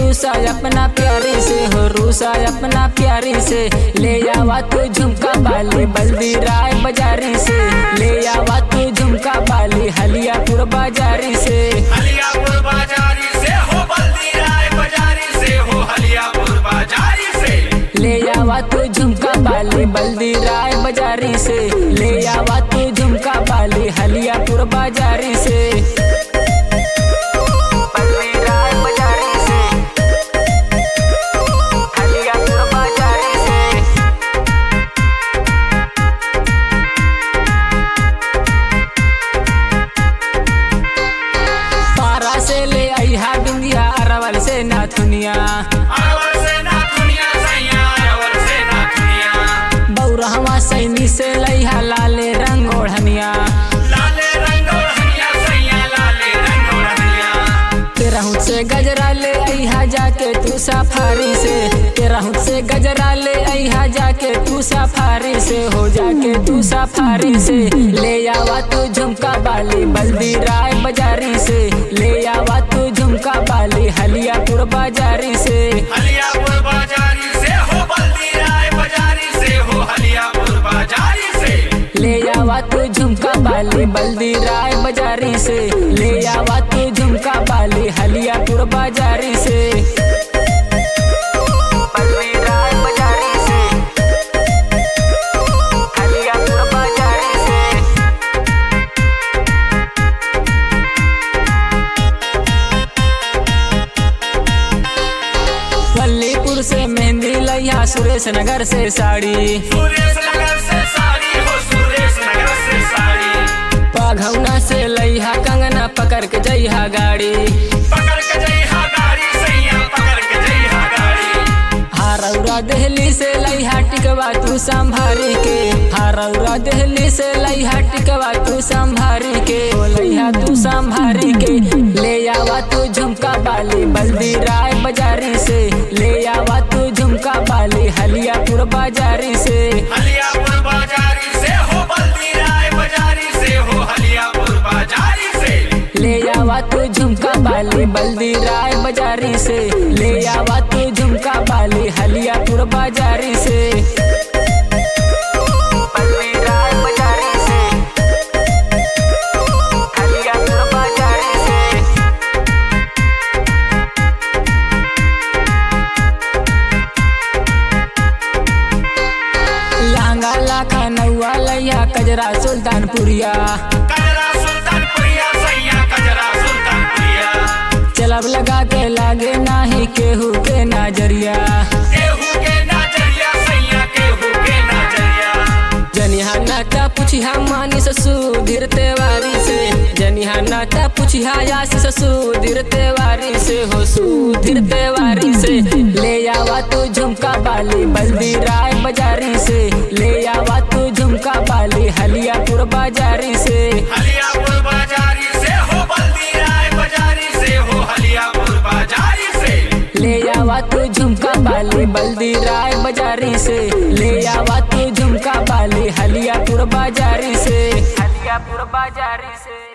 रूसा अपना प्यारी से हो रूसा अपना प्यारी से ले आवा तू झुमका बाली बल्दी राय बाजारी से ले आवा तू झुमका बाली हलियापुर बाजारी से हलियापुर बाजारी से हो बल्दी राय बाजारी से हो हलियापुर बाजारी से ले आवा तू झुमका बाली बल्दी राय बाजारी से ले आवा तू झुमका बाली हलियापुर बाजारी से बल्दी राय बाजारी से हलियापुर बाजारी से पारा से ले आई हा बिंदिया अरवल से नाथुनिया अरवल से ना दुनिया सैया अरवल से ना दुनिया बौरहवा सैनी से लैहा लाले रंग ओढ़निया लाले रंग और हनिया सैया लाले रंग और हनिया तेरहुत से गजरा ले अहा जाके तू सफारी से तेरहुत से गजरा ले अहा जाके तू सफारी से हो जाके तू सफारी से ले आवा तू झुमका बाली बल्दी राय बाजारी से ले आवा तू झुमका बाली हलियापुर बाजारी से हलियापुर बाजारी से हो बल्दी राय बाजारी से हो हलियापुर बाजारी से ले आवा तू झुमका बाली बल्दी राय बाजारी से ले आवा तू झुमका बाली हलियापुर बाजारी से बल्दी राय बाजारी से हलियापुर बाजारी से वल्लीपुर से मेहंदी लैया सुरेश नगर से साड़ी सुरेश नगर से साड़ी हो सुरेश नगर से साड़ी पाघौना से लैहा कंगना पकड़ के जइहा गाड़ी पकड़ के जइहा गाड़ी सैया पकड़ के जइहा गाड़ी हारौरा दहली से लैहा टिकवा तू संभारी के हारौरा दहली से लैहा टिकवा तू संभारी के ओ लैहा तू संभारी के ले आवा तू झुमका बाली बल्दी राय बाजारी से ले आवा तू झुमका बाली हलियापुर बाजारी से हलियापुर बाजारी से हो बल्दी राय बाजारी से हो हलियापुर बाजारी से ले आवा तू झुमका बाली बल्दी राय बाजारी से ले आवा तू झुमका बाली हलियापुर बाजारी से बल्दी राय बाजारी से हलियापुर बाजारी से लांगा लाखा नौआ लैया कजरा सुल्तानपुरिया कजरा सुल्तानपुरिया सैया कजरा सुल्तानपुरिया चलब लगा के लागे नाही केहू के नजरिया केहू के नजरिया सैया केहू के नजरिया जनिहा नाता पुछिहा मानी ससुधीर तेवारी से जनिहा नाता पुछिहा यास ससुधीर तेवारी से हो सुधीर तेवारी से ले आवा तू झुमका बाली बल्दी राय बाजारी से ले आवा तू झुमका बाली हलियापुर बाजारी से हलियापुर बाजारी से हो बल्दी राय बाजारी से हो हलियापुर बाजारी से ले आवा तू झुमका बाली बल्दी राय बाजारी से ले आवा तू झुमका बाली हलियापुर बाजारी से हलियापुर बाजारी से